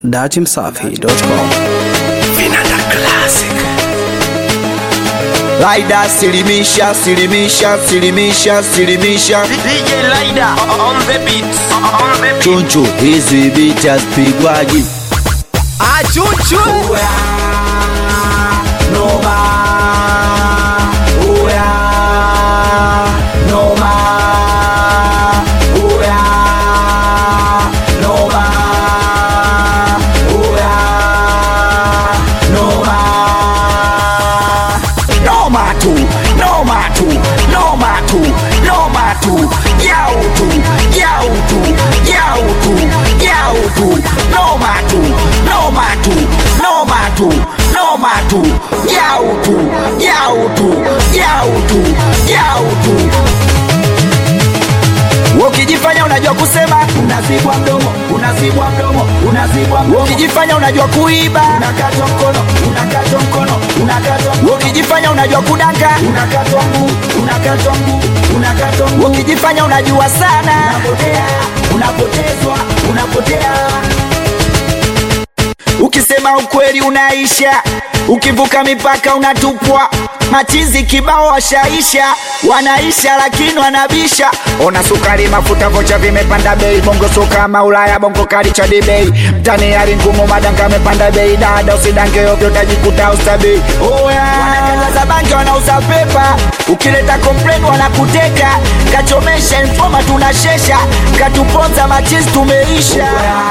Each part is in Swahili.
datimsafi.com Vinanda Classic. Laida silimisha silimisha silimisha silimisha DJ Lida on the beat. On the beat. chunchu hizi biti hazipigwaji Achuchu. noma tu noma tu noma tu noma tu yau tu yau tu yau tu yau tu noma tu noma tu noma tu noma tu yau tu yau tu yau tu yau tu ukijifanya unajua kusema unazibwa mdomo unazibwa mdomo unazibwa mdomo ukijifanya unajua kuiba unakatwa mkono unakatwa mkono unakatwa mkono ukijifanya unajua kudanga unakatwa mguu unakatwa mguu unakatwa mguu ukijifanya unajua sana unapotea unapotezwa unapotea ukisema ukweli unaisha ukivuka mipaka unatupwa machizi kibao washaisha wanaisha lakini wanabisha ona sukari mafuta vocha vimepanda bei bongo soka kama ulaya bongo kali cha dibei mtani hali ngumu madanga amepanda bei dada usidange ovyo utajikuta ustabei wanakataza bangi wanauza pepa ukileta kompleni wanakuteka kachomesha infoma tunashesha katuponza machizi tumeisha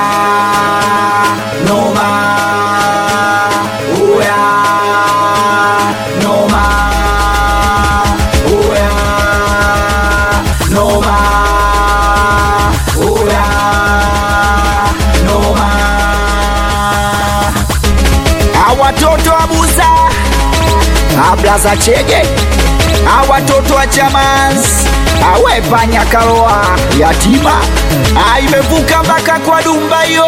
noma uya noma uya noma uya noma awatoto abuza ablaza chege awatoto wa chamans awepanya kaloa yatima aimevuka mpaka kwa dumba yo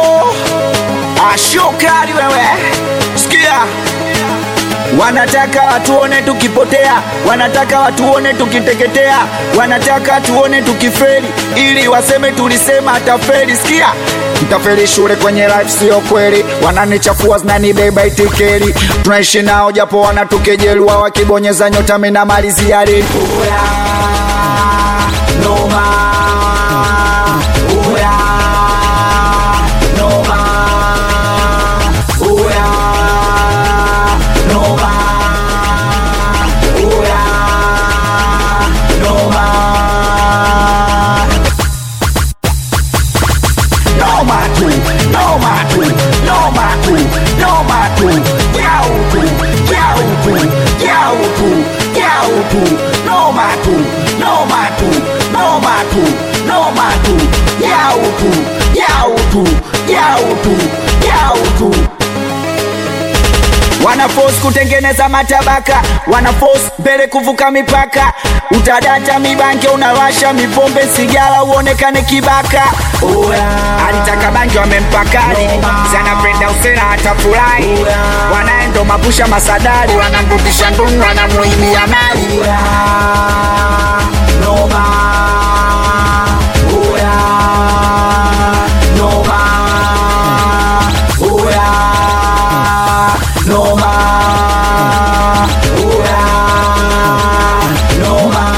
ashokari wewe sikia wanataka watuone tukipotea wanataka watuone tukiteketea wanataka tuone tukiferi ili waseme tulisema ataferi sikia mtaferi shule kwenye life sio kweli wananichafua zinanibeba itikeri tunaishi nao japo wanatukejelua wakibonyeza nyota mina malizia reli noma uya noma uya noma uya noma noma tu noma tu noma tu noma tu yau tu yau tu yau tu yau tu noma tu noma tu noma tu noma tu yau tu yau tu yau tu yau tu wanafos kutengeneza matabaka wanafos mbele kuvuka mipaka utadata mibanke unawasha mipombe sigara uonekane kibaka alitaka bangi wamempakali zanapenda usera hata furahi wanaendo mapusha masadari wanamrudisha ndungu wanamuimia mali noma Uya, noma Uya, noma Uya, noma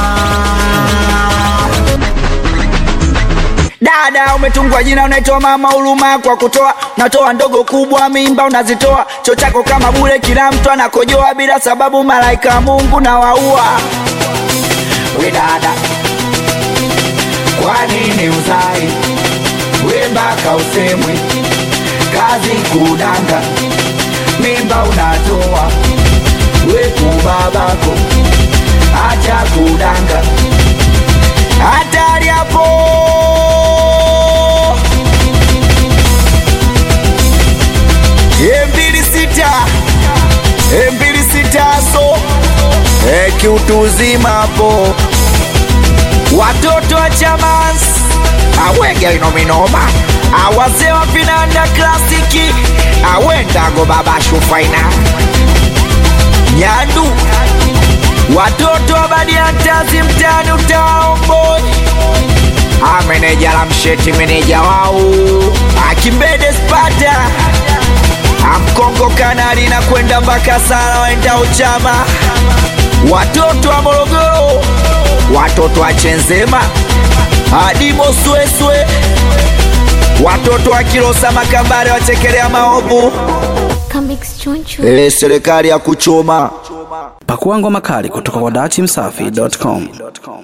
dada umetungwa jina unaitwa mama huruma kwa kutoa natoa ndogo kubwa mimba unazitoa cho chako kama bure kila mtu anakojoa bila sababu malaika wa mungu na waua we dada kwa nini uzai we mpaka usemwe kazi kudanga mimba unatoa we kubabako acha kudanga hatari hapo mbili sita mbili sita so e, kiutu uzima hapo watoto wa chamans awege inominoma awazee wa vinanda klasiki awendago baba shufaina nyandu watoto wa badiantazi mtani utaomboni Ah, meneja la msheti meneja wao akimbede spata amkongo kanali na kwenda mpaka sala waenda uchama watoto wa morogoro watoto wa chenzema adimo sweswe watoto wa kilosa makambare wachekelea maovu Comics Choncho. e, serikali ya kuchoma Pakua ngoma kali kutoka kwa dachimsafi.com.